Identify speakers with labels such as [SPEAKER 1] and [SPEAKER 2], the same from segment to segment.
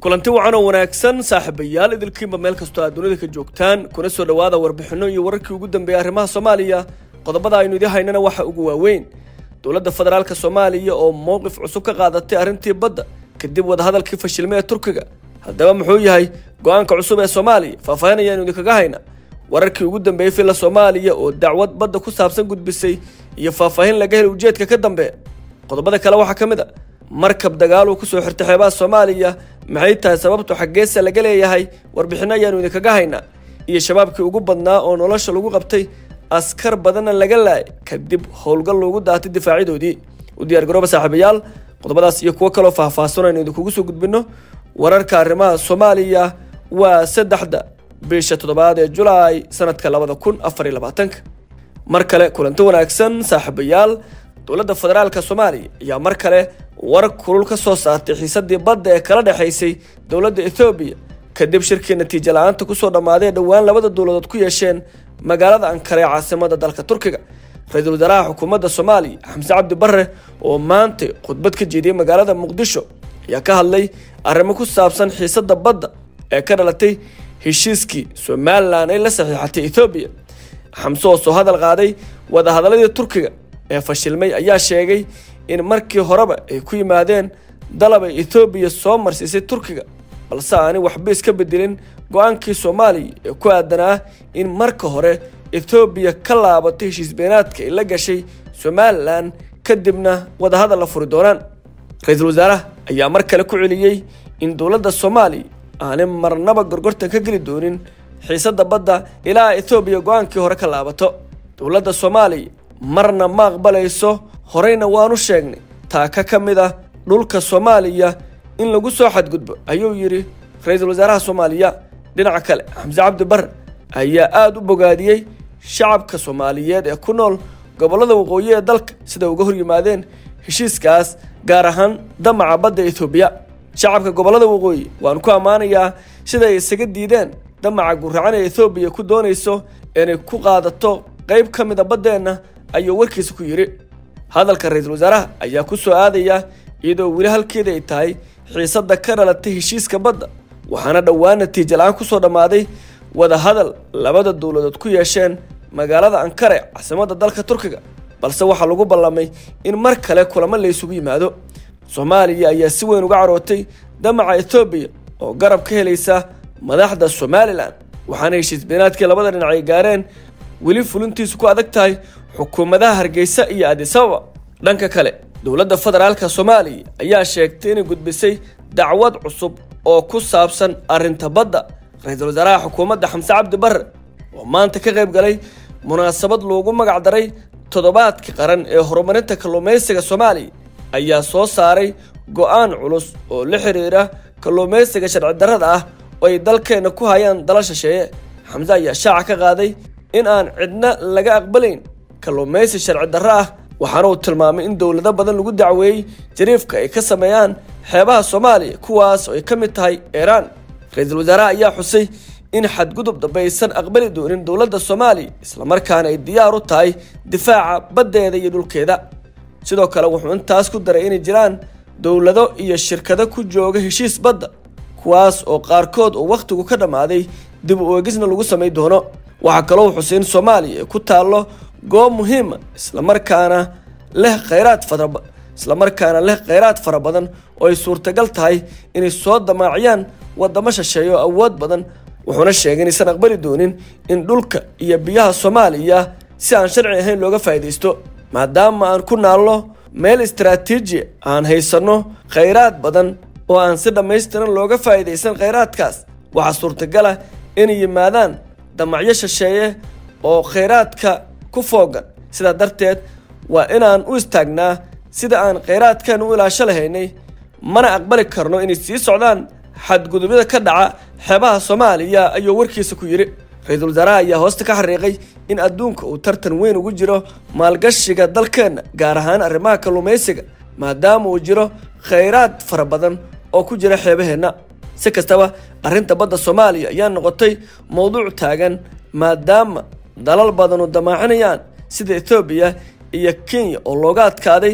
[SPEAKER 1] kulanti wacan oo wanaagsan saaxiibayaal idilkiinba meel kastoo aad dunida ka joogtaan kuna soo dhowaada warbixinno iyo wararkii ugu dambeeyay arrimaha soomaaliya qodobada aynu idin haynana waxa ugu waaweyn dowladda federaalka soomaaliya oo mowqif cusub ka qaadatay arrintii badda kadib wadahadalkii fashilmay ee turkiga haddaba muxuu yahay go-aanka cusub ee soomaaliya faahfaahin ayaanu idinkaga hayna wararkii ugu dambeeyey filla soomaaliya oo dacwad badda ku saabsan gudbisay iyo faahfaahin laga helay ujeedka ka dambeeya qodobada kale waxaa ka mid a markab dagaal uu kusoo xirtay xeebaha soomaaliya maxay tahay sababtu xaggeesa laga leeyahay warbixinno ayaanu idinkaga haynaa iyo shabaabkii ugu badnaa oo nolosha lagu qabtay askar badanna laga laayay kadib howlgal loogu daatay difaacidoodii u diyaargarooba saaxiibayaal qodobadaas iyo kuwo kaloo faahfaahsan aynu idinkugu soo gudbinno wararka arrimaha soomaaliya waa saddexda bisha toddobaad ee julaay sanadka labada kun afar iyo labaatanka mar kale kulanti wanaagsan saaxiibayaal dowladda federaalka soomaaliya ayaa mar kale war kulul ka soo saartay xiisadii badda ee kala dhexaysay dowladda ethoobiya kadib shirkii natiijo la-aanta kusoo dhammaaday ee dhowaan labada dowladood ku yeesheen magaalada ankara ee caasimada dalka turkiga ra-iisul wasaaraha xukuumadda soomaaliya xamse cabdi barre oo maanta khudbad ka jeediyey magaalada muqdisho ayaa ka hadlay arrimo ku saabsan xiisadda badda ee ka dhalatay heshiiskii somalilan ay la saxiixatay ethoobiya xamse oo soo hadal qaaday wadahadaladii turkiga ee fashilmay ayaa sheegay in markii horeba ay ku yimaadeen dalab ay ethoobiya soo marsiisay turkiga balse aanay waxba iska bedelin go-aankii soomaaliya ee ku aadanaa in marka hore ethoobiya ka laabatay heshiis beenaadka ay la gashay somalilan kadibna wadahadal la furi doonaan ra-iisul wasaaraha ayaa mar kale ku celiyey in dowladda soomaaliya aanay marnaba gorgortan ka geli doonin xiisadda badda ilaa ethoobiya go-aankii hore ka laabato dowladda soomaaliya marna ma aqbalayso horeyna waanu sheegnay taaka ka mid ah dhulka soomaaliya in lagu soo xadgudbo ayuu yidhi ra-iisul wasaaraha soomaaliya dhinaca kale xamse cabdi barre ayaa aada u bogaadiyey shacabka soomaaliyeed ee ku nool gobollada waqooyi ee dalka sida uga hor yimaadeen heshiiskaas gaar ahaan damaca badda ethoobiya shacabka gobollada waqooyi waan ku ammaanayaa sida ay isaga diideen damaca guracan ee ethoobiya ku doonayso inay ku qaadato qayb ka mida baddeenna ayuu warkiisa ku yidhi hadalka ra-iisul wasaaraha ayaa ku soo aadaya iyadoo weli halkeeda ay tahay xiisadda ka dhalatay heshiiska badda waxaana dhowaan natiijo la-aan kusoo dhammaaday wadahadal labada dowladood ku yeesheen magaalada ankara ee caasimadda dalka turkiga balse waxaa lagu ballamay in mar kale kulamo la isugu yimaado soomaaliya ayaa si weyn uga carootay damaca ethoobiya oo garab ka helaysa madaxda somalilan waxaana heshiis beenaadkii labada dhinac ay gaareen weli fulintiisu ku adag tahay xukuumadaha hargeysa iyo adisababa dhanka kale dowladda federaalka soomaaliya ayaa sheegtay inay gudbisay dacwad cusub oo ku saabsan arrinta badda ra-iisul wasaaraha xukuumadda xamse cabdi barre oo maanta ka qayb galay munaasabad loogu magac daray toddobaadka qaran ee horumarinta kalluumaysiga soomaaliya ayaa soo saaray go-aan culus oo la xiriira kalluumaysiga sharci darrada ah oo ay dalkeenna ku hayaan dala shisheeye xamse ayaa shaaca ka qaaday in aan cidna laga aqbalayn kalluumaysi sharci darro ah waxaana uu tilmaamay in dowlado badan lagu dacweeyey jariifka ay ka sameeyaan xeebaha soomaaliya kuwaas oo ay ka mid tahay iiraan ra-iisul wasaaraha ayaa xusay in xadgudub dambe aysan aqbali doonin dowladda soomaaliya islamarkaana ay diyaar u tahay difaaca baddeeda iyo dhulkeeda sidoo kale wuxuu intaas ku daray inay jiraan dowlado iyo shirkado ku jooga heshiis badda kuwaas oo qaarkood oo wakhtigu ka dhammaaday dib u eegisna lagu samay doono waxaa kaloo xusay in soomaaliya ay ku taallo goob muhiima islamarkaana leh khayraad fara islamarkaana leh khayraad fara badan oo ay suurtagal tahay inay soo damaaciyaan wadamo shisheeyo oo awood badan wuxuuna sheegay inaysan aqbali doonin in dhulka iyo biyaha soomaaliya si aan sharci ahayn looga faa'iidaysto maadaama aan ku naalno meel istaraatiiji aan haysanno khayraad badan oo aan si dhammaystiran looga faa'iidaysan khayraadkaas waxaa suurtagal ah inay yimaadaan damacyo shisheeye oo khayraadka ku foogan sidaa darteed waa inaan u istaagnaa sida aan khayraadkan u ilaasho lahaynay mana aqbali karno inay sii socdaan xadgudubyada ka dhaca xeebaha soomaaliya ayuu warkiisa ku yidhi ra-iisul wasaaraha ayaa hoosta ka xariiqay in adduunka uu tartan weyn ugu jiro maalgashiga dalkeenna gaar ahaan arrimaha kalluumaysiga maadaama uu jiro khayraad fara badan oo ku jira xeebaheenna si kastaba arrinta badda soomaaliya ayaa noqotay mowduuc taagan maadaama dalal badanu damaacinayaan sida ethoobiya iyo kenya oo looga adkaaday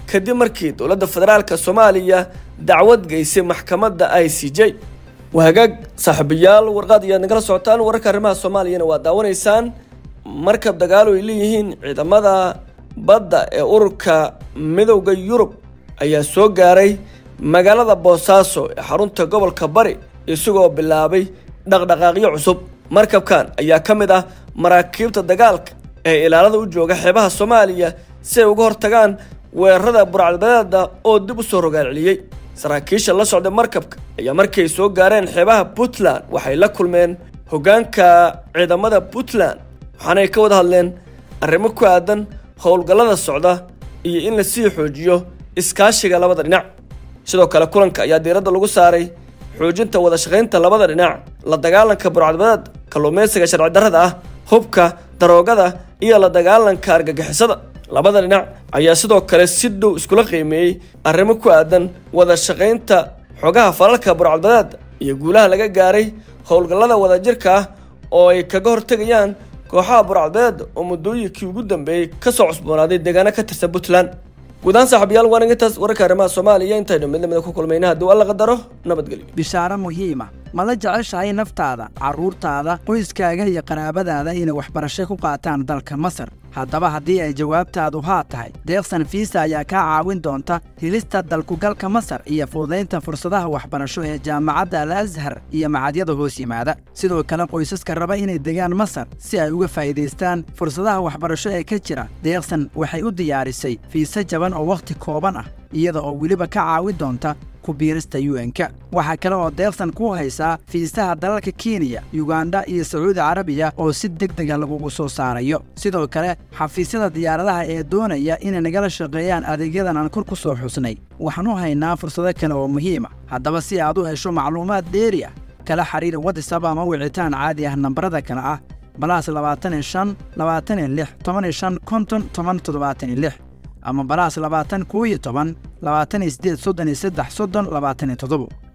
[SPEAKER 1] kadib markii dowladda federaalka soomaaliya dacwad geysay maxkamadda i c j waa hagaag saaxiibayaal warqaad ayaad nagala socotaan wararka arrimaha soomaaliyana waa daawanaysaan markab dagaalo ay leeyihiin ciidamada badda ee ururka midowda yurub ayaa soo gaaray magaalada boosaaso ee xarunta gobolka bari isagoo bilaabay dhaqdhaqaaqyo cusub markabkan ayaa ka mid ah maraakiibta dagaalka ee ilaalada u jooga xeebaha soomaaliya si ay uga hortagaan weerarada burcadbadeeda oo dib u soo rogaal celiyey saraakiisha la socda markabka ayaa markay soo gaareen xeebaha puntland waxay la kulmeen hoggaanka ciidamada puntland waxaanay ka wada hadleen arrimo ku aadan howlgallada socda iyo in la sii xoojiyo iskaashiga labada dhinac sidoo kale kulanka ayaa diiradda lagu saaray xoojinta wada shaqaynta labada dhinac la dagaalanka burcadbadeed kalluumaysiga sharci darrada ah hubka daroogada iyo la dagaalanka argagixisada labada dhinac ayaa sidoo kale si dhow iskula qiimeeyey arrimo ku aadan wada shaqaynta xogaha falalka burcadbadeed iyo guulaha laga gaaray howlgallada wadajirka ah oo ay kaga hortegayaan kooxaha burcadbadeed oo muddooyinkii ugu dambeeyey kasoo cusboonaaday deegaano ka tirsan puntland guud ahaan saaxiibayaal waan intaas wararka arrimaha soomaaliya intaynu mid lamida ku kulmayna haddii alla qadaro nabadgelyo
[SPEAKER 2] bishaaro muhiima ma la jeceshahay naftaada carruurtaada qoyskaaga iyo qaraabadaada inay waxbarasho ku qaataan dalka masar haddaba haddii ay jawaabtaadu haa tahay deeqsan fiisa ayaa kaa caawin doonta helista dalkugalka masar iyo fududaynta fursadaha waxbarasho ee jaamacadda al ashar iyo macadyada hoos yimaada sidoo kale qoysaska raba inay degaan masar si ay uga faa'iidaystaan fursadaha waxbarasho ee ka jira deeqsan waxay u diyaarisay fiise jaban oo wakhti kooban ah iyada oo weliba ka caawin doonta kubiirista un-ka waxaa kale oo deeqsan ku haysaa fiisaha dalalka kenya yuganda iyo sacuudi carabiya oo si deg dega lagugu soo saarayo sidoo kale xafiisyada diyaaradaha ee doonaya inay nagala shaqeeyaan adeegyadan aan kor ku soo xusnay waxaan u haynaa fursado kale oo muhiima haddaba si aad u hesho macluumaad dheeri ah kala xiriir watisab ama wicitaan caadi ah nambarada kale ah balaas labaatan iyo shan labaatan iyo lix toban iyo shan konton toban toddobaatan iyo lix ama balaas labaatan koo iyo toban labaatan iyo siddeed soddon iyo saddex soddon labaatan iyo toddobo